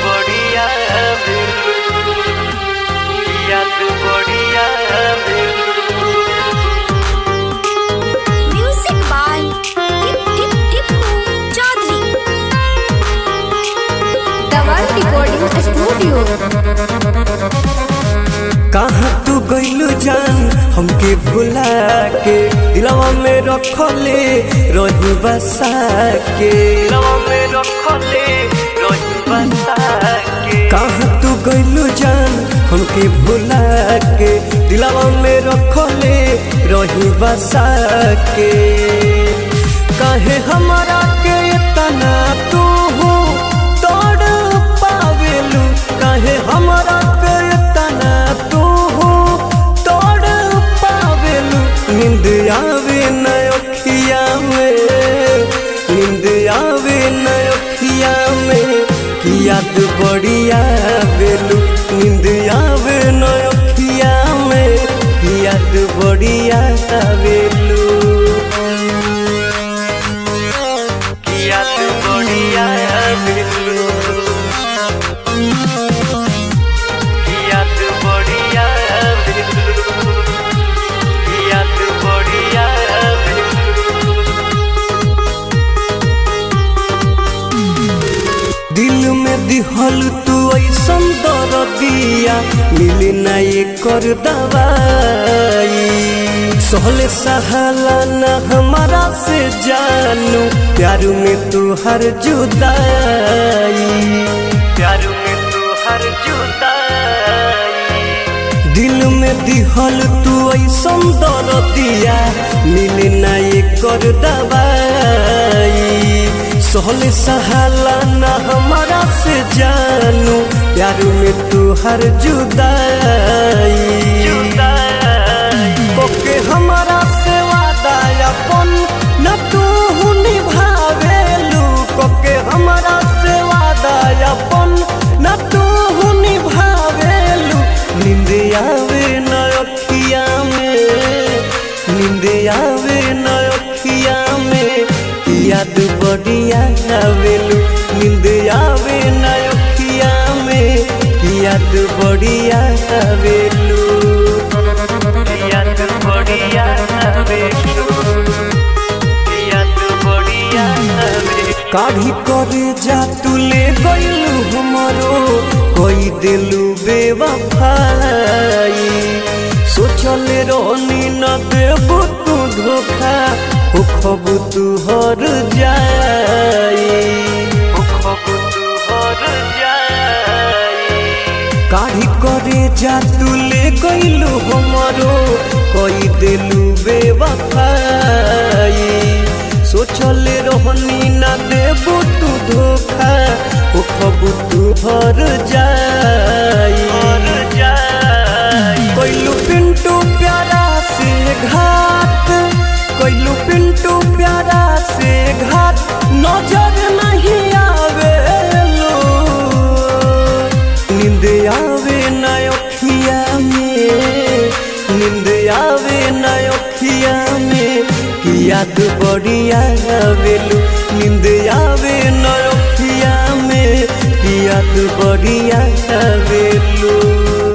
बढ़िया याद बढ़िया Music by Tip Tip Tipku Chaudhary. Dawan Recording Studio. कहाँ तू गइलू जान हमके भुला के दिलवा में रखले रही बसा के दिलवा में रखले रही बसा के कहाँ तू गइलू जान हमके भुला के दिलवा में रखले रही बसा के काहे हमारा के तना तू हो तोड़ पावेलू काहे हमारा के तना तू हो तोड़ पावेलू नींद आवे न अखिया में नींद आवे न अखिया में कि याद बढ़िया बेलू नींद आवे न अखिया में कि याद बढ़िया बेलू याद बढ़िया याद बढ़िया याद बढ़िया दिल में दिहल तू ऐसन दर्दिया मिले ना ये कर दवाई सहले सहाला न हमारा से जानू प्यार में तू हर जुदाई प्यार में तू हर जुदाई दिल में दिहल तू ऐसन दर्दिया मिले ना ये कर दवाई सहले सहाला न हमारा से जानू प्यार में तू हर जुदाई जुदाई कोके हमारा से वादा अपन न तू निभावेलू कोके हमारा से वादा अपन न तू निभावेलू नींद आवे न अखिया में नींद आवे न अखिया में याद बढ़िया आवेलू नींद आवे न अखिया में याद बढ़िया आवेलू याद बढ़िया याद बढ़िया काढ़ी करे जा तू ले गइलू हमरो कोई दिलू बेवफाई सोचल रोनी न देबू तू धोखा हो खब तू हर जाई खब तू हर जाई काढ़ी करे जा तू ले गइलू हमरो कोई दिलू बेवफाई सोचल रोहनी ना देबू तू धोखा ओ खबू तू हर जाई हर जाई कोइलू पिंटू प्यारा से घाट कोइलू पिंटू प्यारा से घाट नजर नहीं आवे लो नींद आवे न अखिया में नींद आवे न अखिया में कि याद बढ़िया आवेलू नींद आवे न अखिया में कि याद बढ़िया आवेलू